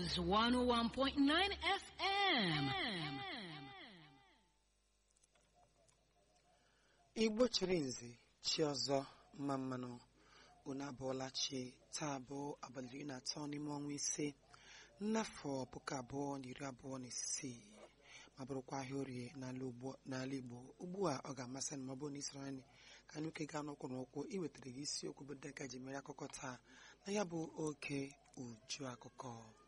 Rose 101.9 FM. igbo chiri nze chi ọzọ mma mmanụ unu abụọla chi taa bụ abalị iri na atọ n'ime ọnwa ise n'afọ puku abụọ na iri abụọ na isii ma bụrụkwa ahịa orie n'ala Ugbo- n'ala igbo ugbu a ọ ga-amasị m ma ọ bụrụ na isoro anyị ka anyị oke gaa n'ụkwụ n'ụkwụ iwetara gị isiokwu bụ dịka ji mere akụkọ taa na ya bụ oke uju akụkọ